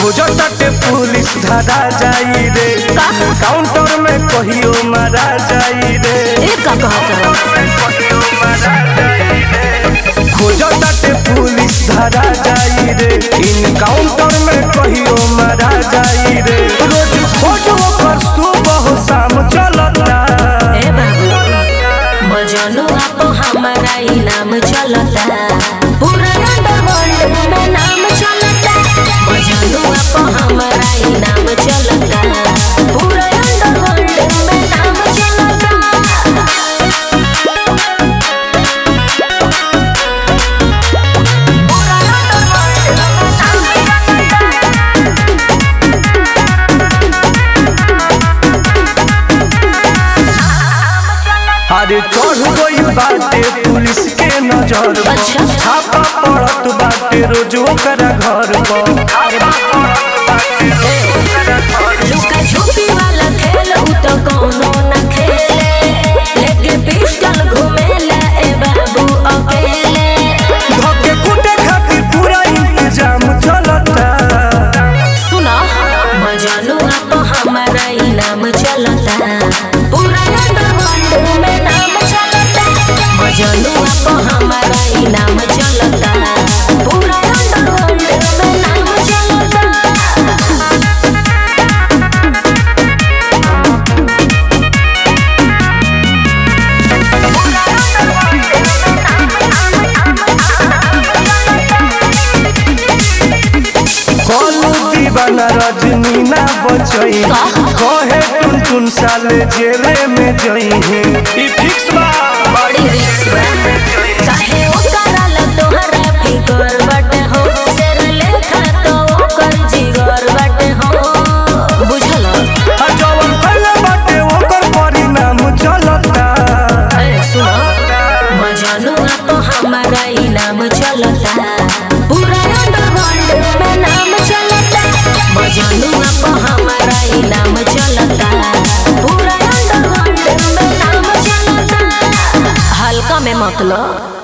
खोजो तटे पुलिस धरा जाई रे काउंटर में कहियो मारा जाई रे ए का कहत खोजो तटे पुलिस धरा जाई रे इन काउंटर में कहियो मारा जाई रे रोज खोजो पर सुबह शाम चलता ए बाबू मजनू आप हमारा इनाम चलता पूरा अंडरवर्ल्ड में नाम चलता मजनू आप हमारा इनाम चलता पूरा अंडरवर्ल्ड में नाम चलता पूरा अंडरवर्ल्ड में नाम अरे चढ़ गई बाटे पुलिस के नजर पर। अच्छा। छापा पड़त बाटे रोज ओकरा घर पर लुका छुपी वाला खेल उ तो कोनो न खेले लेके पिस्टल घुमेला ए बाबू अकेले धके कूटे खातिर पूरा इंतजाम चलता सुना मजनू आप हमारा इनाम चलता पूरा अंडरवर्ल्ड में नाम चलता मजनू आप हमारा इनाम चलता पूरा अंडरवर्ल्ड में नाम चलता कलू दीवाना रजनी ना बचई कहे टुन टुन साले जेले में जई है ई फिक्स बा बड़ी रिस्क बा काहे ओकरा ला तोहरा फिकर बाटे हो शेर लेखा तो ओकर जिगर बाटे हो बुझल आ जवन कइले बाटे ओकर परिणाम चलता अरे सुनो मजनू आप हमारा इनाम चलता पूरा अंडरवर्ल्ड में नाम चलता मजनू आप हमारा इनाम चलता पूरा अंडरवर्ल्ड में नाम चलता हल्का में मतलब